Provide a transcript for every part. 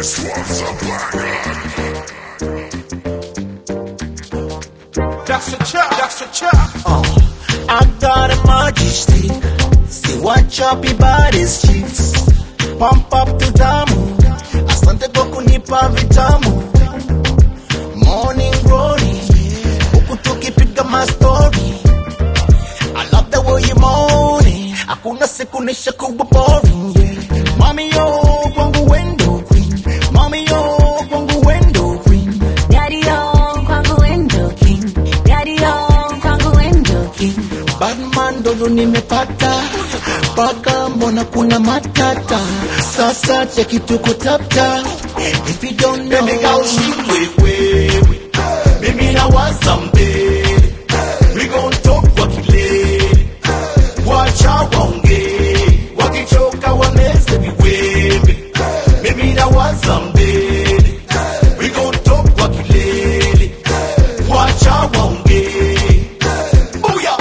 This one's a banger. That's a chop, that's a chop. Uh, I got a magic stick. See what choppy bodies chicks. Pump up to damu. Asante kwa kunipa vitamu. Morning glory. Huku tukipiga mastori. I love the way you moaning. Hakuna siku nisha kuwa boring. Yeah. Mami yo kwangu wendo queen. Mami yo kwangu wendo queen. Daddy on kwangu window king. Daddy on kwangu window king. Batman ndo nimepata paka, mbona kuna matata sasa, cheki tuko tapta if you don't know Baby girl, shindwe wewe. Mimi nawaza mbele. We gon' talk kwa kilele. Wacha waongee. Wakichoka wameze viwembe. Mimi nawaza mbele. We gon' talk kwa kilele. Wacha waongee. Booyah.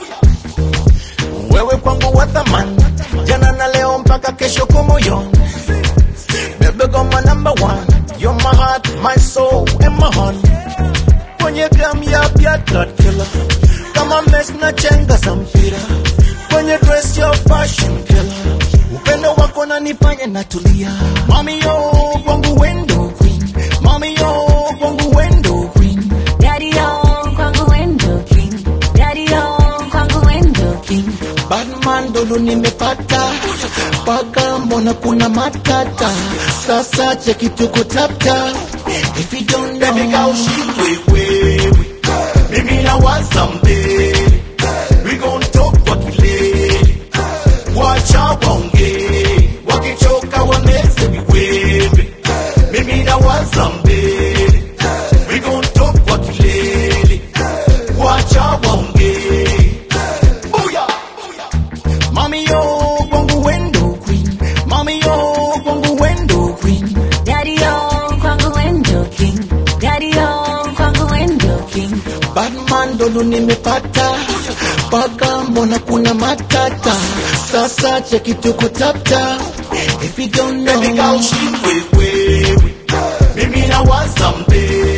wewe kwangu wa thamani, jana na leo mpaka kesho kumoyoni Baby girl my number one, you're my heart, my soul and my heart. Kwenye gram ya pia blood killer, kama mesh na chenga za mpira. Kwenye dress your fashion killer, upendo wako nanifanya natulia. Mami yo kwangu wendo queen, mami yo kwangu wendo queen. Daddy on kwangu window king. Daddy on kwangu window king. Batman ndo nimepata paka, mbona kuna matata sasa, cheki tuko tapta if you don't know Baby girl, shindwe wewe. Mimi nawaza mbele. We gon' talk kwa kilele. Wacha waongee. Wakichoka wameze viwembe. Mimi nawaza mbele. We gon' talk kwa kilele. Wacha waongee. Booyah. Mami yo kwangu wendo queen, mami yo kwangu wendo queen. Daddy on kwangu window king. Daddy on kwangu window king. Batman ndo nimepata paka, mbona kuna matata sasa, cheki tuko tapta if you don't know Baby girl, shindwe wewe. Mimi nawaza mbele.